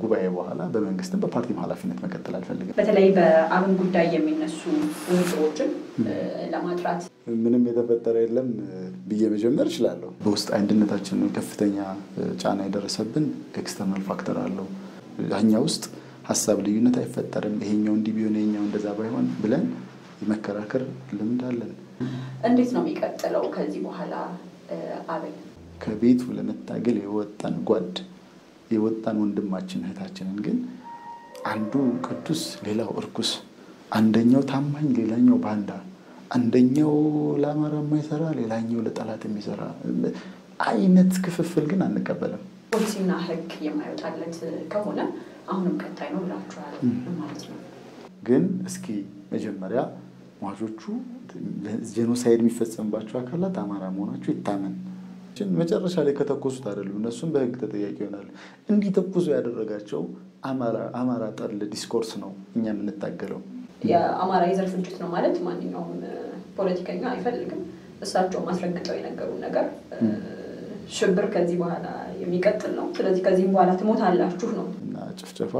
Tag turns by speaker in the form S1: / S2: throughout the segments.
S1: ጉባኤ በኋላ በመንግስትም በፓርቲም ኃላፊነት መቀጠል አልፈልግም።
S2: በተለይ በአብን ጉዳይ የሚነሱ ውጥሮችን ለማጥራት
S1: ምንም የተፈጠረ የለም ብዬ መጀመር እችላለሁ። በውስጥ አንድነታችን ከፍተኛ ጫና የደረሰብን ኤክስተርናል ፋክተር አለው። እኛ ውስጥ ሀሳብ ልዩነት አይፈጠርም። ይሄኛው እንዲህ ቢሆን ይሄኛው እንደዛ ባይሆን ብለን የመከራከር ልምድ አለን።
S2: እንዴት ነው የሚቀጥለው ከዚህ በኋላ አብን?
S1: ከቤቱ ለመታገል የወጣን ጓድ የወጣን ወንድማችን እህታችንን ግን አንዱ ቅዱስ ሌላው እርኩስ፣ አንደኛው ታማኝ ሌላኛው ባንዳ፣ አንደኛው ለአማራ የማይሰራ ሌላኛው ለጠላት የሚሰራ አይነት ክፍፍል ግን አንቀበልም።
S2: ፖሊሲና ሕግ የማይወጣለት ከሆነ አሁንም ቀጣይ ነው ብላችኋል ማለት ነው።
S1: ግን እስኪ መጀመሪያ ሟቾቹ ጄኖሳይድ የሚፈጸምባቸው አካላት አማራ መሆናቸው ይታመን። መጨረሻ ላይ ከተኮሱት አይደሉም፣ እነሱም በህግ ተጠያቂ ይሆናሉ። እንዲተኩሱ ያደረጋቸው አማራ ጠል ዲስኮርስ ነው እኛ የምንታገለው።
S2: የአማራ የዘር ፍጅት ነው ማለት ማንኛውም ፖለቲከኛ አይፈልግም። እሳቸውም አስረግጠው የነገሩን ነገር ሽብር ከዚህ በኋላ የሚቀጥል ነው። ስለዚህ ከዚህም በኋላ ትሞታላችሁ ነው
S1: እና ጭፍጨፋ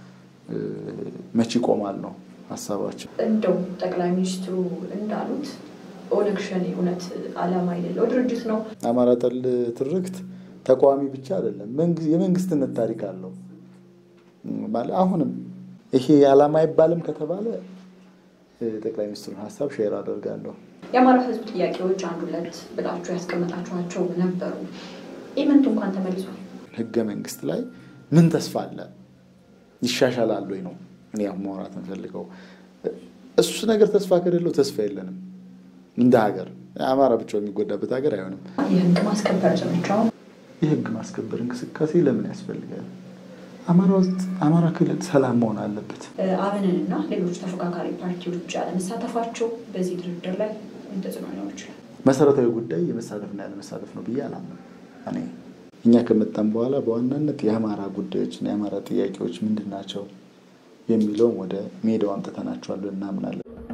S1: መቼ ይቆማል ነው ሀሳባቸው።
S2: እንደው ጠቅላይ ሚኒስትሩ እንዳሉት ኦነግ ሸኔ እውነት ዓላማ የሌለው ድርጅት ነው።
S1: አማራ ጠል ትርክት ተቃዋሚ ብቻ አይደለም፣ የመንግስትነት ታሪክ አለው። ማለት አሁንም ይሄ ዓላማ አይባልም ከተባለ ጠቅላይ ሚኒስትሩን ሀሳብ ሼር አደርጋለሁ።
S2: የአማራ ሕዝብ ጥያቄዎች አንድ ሁለት ብላችሁ ያስቀመጣችኋቸው ነበሩ። ኢምንት እንኳን ተመልሷል።
S1: ህገ መንግስት ላይ ምን ተስፋ አለ? ይሻሻላል ወይ ነው እኔ አሁን ማውራት የምፈልገው። እሱ ነገር ተስፋ ከሌለው ተስፋ የለንም እንደ ሀገር። አማራ ብቻው የሚጎዳበት ሀገር አይሆንም።
S2: የህግ ማስከበር ዘመቻው
S1: የህግ ማስከበር እንቅስቃሴ ለምን ያስፈልጋል? አማራ ውስጥ አማራ ክልል ሰላም መሆን አለበት።
S2: አብንንና ሌሎች ተፎካካሪ ፓርቲዎች ያለመሳተፋቸው በዚህ ድርድር ላይ ምን ተጽዕኖ ሊኖር ይችላል?
S1: መሰረታዊ ጉዳይ የመሳተፍና ያለመሳተፍ ነው ብዬ አላምንም። እኔ እኛ ከመጣም በኋላ በዋናነት የአማራ ጉዳዮችና የአማራ ጥያቄዎች ምንድን ናቸው የሚለውን ወደ ሜዳው አምጥተናቸዋል እናምናለን።